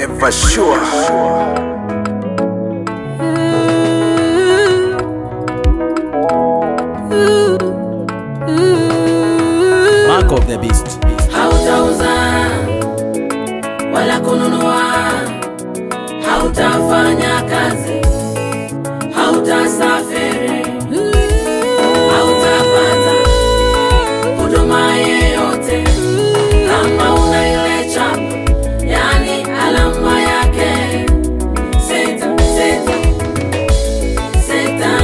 Forever sure. Mark of the beast. hautauza wala kununua, hautafanya kazi, hautasafiri, hautapata huduma yeyote kama una ile chapa, yani alama yake sita sita sita.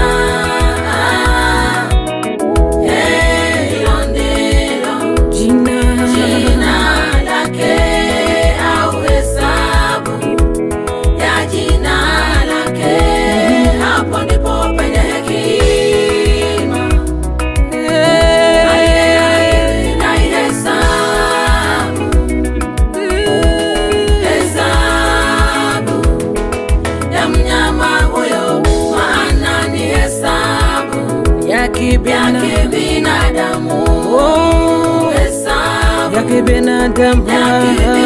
Eh, hilo ndilo jina lake au hesabu ya jina lake, hapo ndipo penye hekima naihesabu hesabu ya mnyama huyo, maana ni hesabu ya ya kibinadamu kibinadamu, hesabu ya kibinadamu ya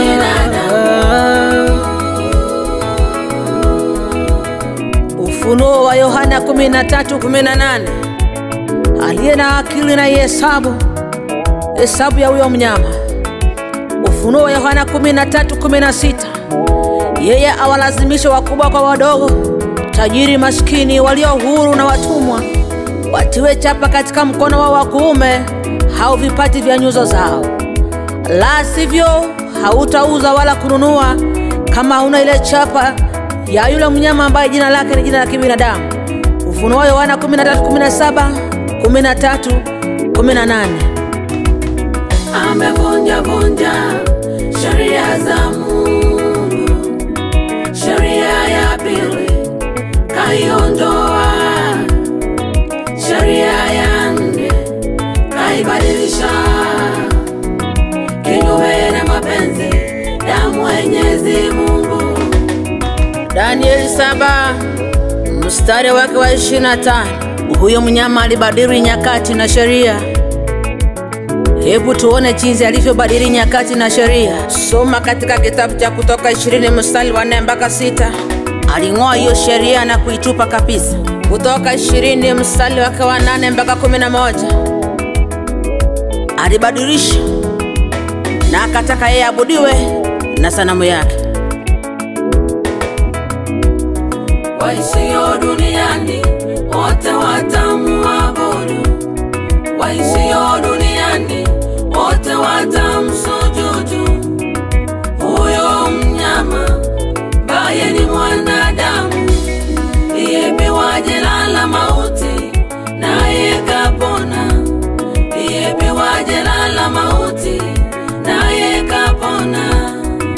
Ufunuo wa Yohana 13:18 aliye na akili na ihesabu hesabu ya huyo mnyama. Ufunuo wa Yohana 13:16 yeye awalazimisha wakubwa kwa wadogo, tajiri maskini, walio huru na watumwa watiwe chapa katika mkono wao wa kuume hao vipati vya nyuso zao, la sivyo hautauza wala kununua kama hauna ile chapa ya yule mnyama ambaye jina lake ni jina la kibinadamu. Ufunuo wa Yohana 13:17, 13, 18. amevunja vunja sheria za Mungu, sheria ya pili kaiondoa, sheria ya nne kaibadilisha kinyume na mapenzi ya Mwenyezi Mungu. Danieli 7 mstari wake wa 25. Huyo mnyama alibadili nyakati na sheria. Hebu tuone jinsi alivyobadili nyakati na sheria. Soma katika kitabu cha Kutoka 20 mstari wa 4 mpaka 6. Aling'oa hiyo sheria na kuitupa kabisa. Kutoka 20 mstari wake wa 8 mpaka 11. Alibadilisha na akataka yeye abudiwe na sanamu yake. waishio duniani wote watamuabudu, waishio duniani wote watamsujudu huyo mnyama ambaye ni mwanadamu, iyepewa jela la mauti, naye kapona, iyepewa jela la mauti, naye kapona.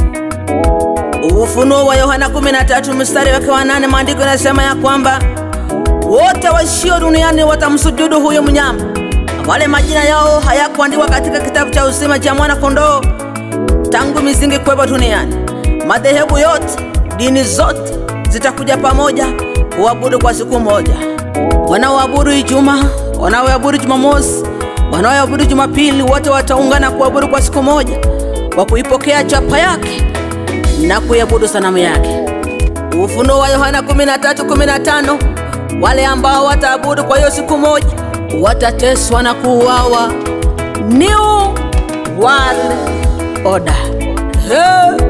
Ufunuo wa Yohana 13 mstari wake wa nane, maandiko yanasema ya kwamba wote waishio duniani watamsujudu huyo mnyama, wale majina yao hayakuandikwa katika kitabu cha uzima cha mwana kondoo tangu misingi kuwepo duniani. Madhehebu yote, dini zote zitakuja pamoja kuabudu kwa siku moja. Wanaoabudu Ijumaa, wanaoabudu Jumamosi, wanaoabudu Jumapili, wote wataungana kuabudu kwa siku moja kwa kuipokea chapa yake na kuiabudu sanamu yake. Ufunuo wa Yohana 13:15, wale ambao wataabudu kwa hiyo siku moja watateswa na kuuawa. New World Order. Hey!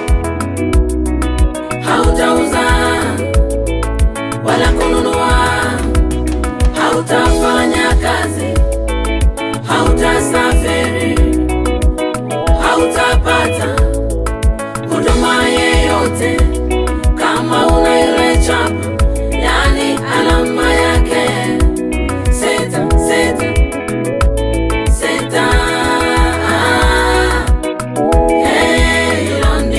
hautauza wala kununua, hautafanya kazi, hautasafiri, hautapata huduma yeyote kama una ile chapa, yani alama yake sita sita sita. Eh, hilo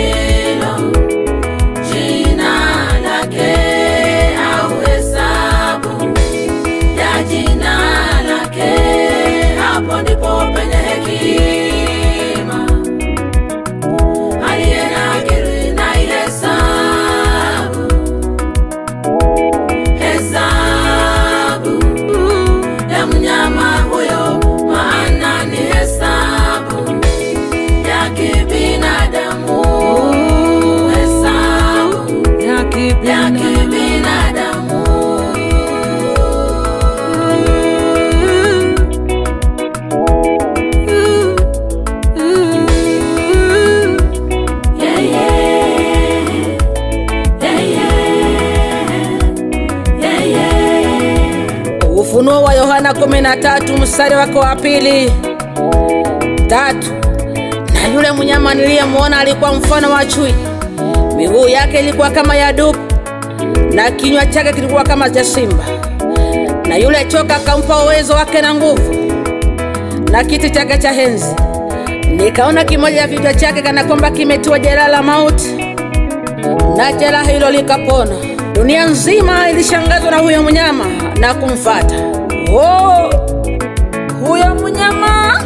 kumi na tatu mstari wake wa pili tatu. Na yule mnyama niliyemwona alikuwa mfano wa chui, miguu yake ilikuwa kama ya dubu na kinywa chake kilikuwa kama cha simba. Na yule choka akampa uwezo wake na nguvu na kiti chake cha enzi. Nikaona kimoja ya vichwa chake kana kwamba kimetiwa jeraha la mauti, na jeraha hilo likapona. Dunia nzima ilishangazwa na huyo mnyama na kumfata. Oh, huyo mnyama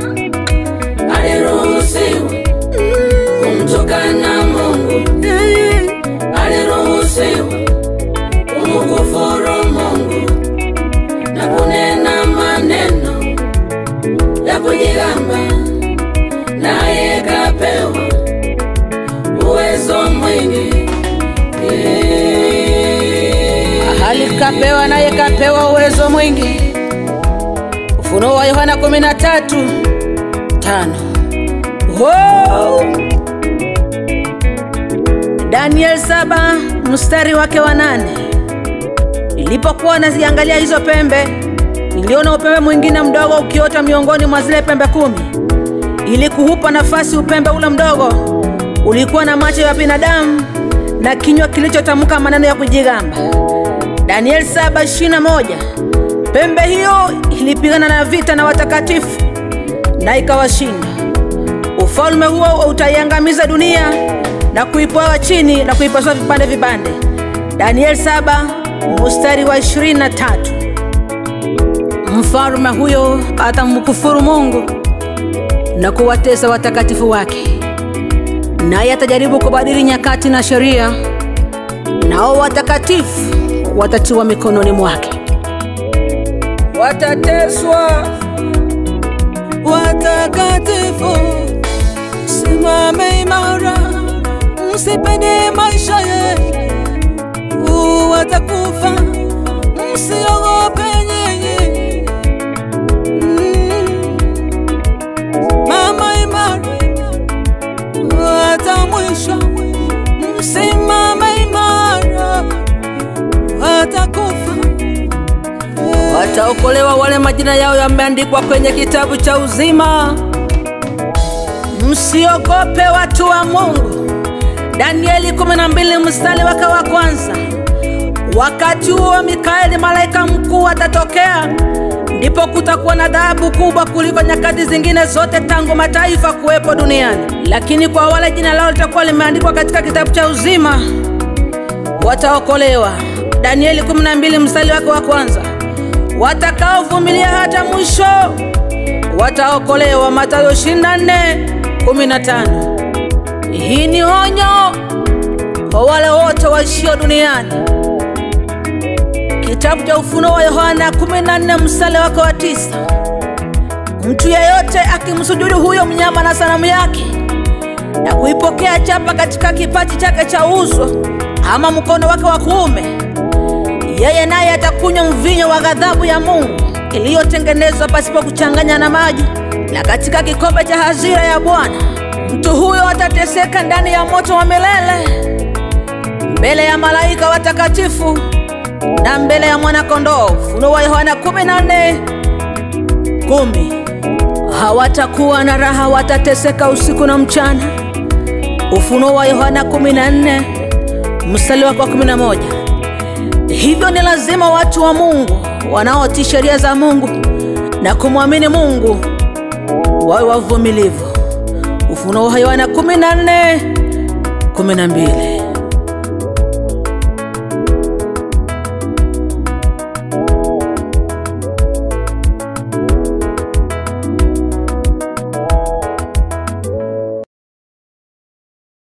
aliruhusiwa kumtukana Mungu, aliruhusiwa kumkufuru Mungu na kunena maneno ya kujigamba, naye kapewa uwezo mwingi hali kapewa, naye kapewa uwezo mwingi. Ufunuo wa Yohana 13 tano. Wow. Daniel saba mstari wake wa nane. Nilipokuwa naziangalia hizo pembe, niliona upembe mwingine mdogo ukiota miongoni mwa zile pembe kumi. Ili kuupa nafasi upembe ule mdogo, ulikuwa na macho ya binadamu na kinywa kilichotamka maneno ya kujigamba. Daniel 7:21. Pembe hiyo ilipigana na vita na watakatifu na ikawashinda. Ufalme huo utaiangamiza dunia na kuipoa chini na kuipasua vipande vipande. Daniel 7 mstari wa 23. Mfalme huyo atamkufuru Mungu na kuwatesa watakatifu wake, naye atajaribu kubadili nyakati na sheria, nao watakatifu watatiwa mikononi mwake. Watateswa watakatifu, simame imara, msipende maisha yenu, watakufa, msiogope nyinyi. Mm. Mama imara, hata mwisho, msimame imara, watakufa wataokolewa wale majina yao yameandikwa kwenye kitabu cha uzima. Msiogope watu wa Mungu. Danieli 12 mstari wake wa kwanza. Wakati huo Mikaeli malaika mkuu atatokea, ndipo kutakuwa na adhabu kubwa kuliko nyakati zingine zote tangu mataifa kuwepo duniani. Lakini kwa wale jina lao litakuwa limeandikwa katika kitabu cha uzima, wataokolewa. Danieli 12 mstari wake wa kwanza watakaovumilia hata mwisho wataokolewa. Mathayo 24:15. Hii ni onyo kwa wale wote waishio duniani. Kitabu cha Ufunuo wa Yohana 14 mstari wake wa tisa. Mtu yeyote akimsujudu huyo mnyama na sanamu yake na kuipokea chapa katika kipaji chake cha uso ama mkono wake wa kuume yeye naye atakunywa mvinyo wa ghadhabu ya Mungu iliyotengenezwa pasipo kuchanganya na maji, na katika kikombe cha hasira ya Bwana. Mtu huyo atateseka ndani ya moto wa milele mbele ya malaika watakatifu na mbele ya mwana-kondoo. Ufunuo wa Yohana 14 kumi. Hawatakuwa na raha, watateseka usiku na mchana. Ufunuo wa Yohana 14 mstari wake wa 11. Hivyo ni lazima watu wa Mungu wanaotii sheria za Mungu na kumwamini Mungu wawe wavumilivu. Ufunuo wa Yohana 14:12.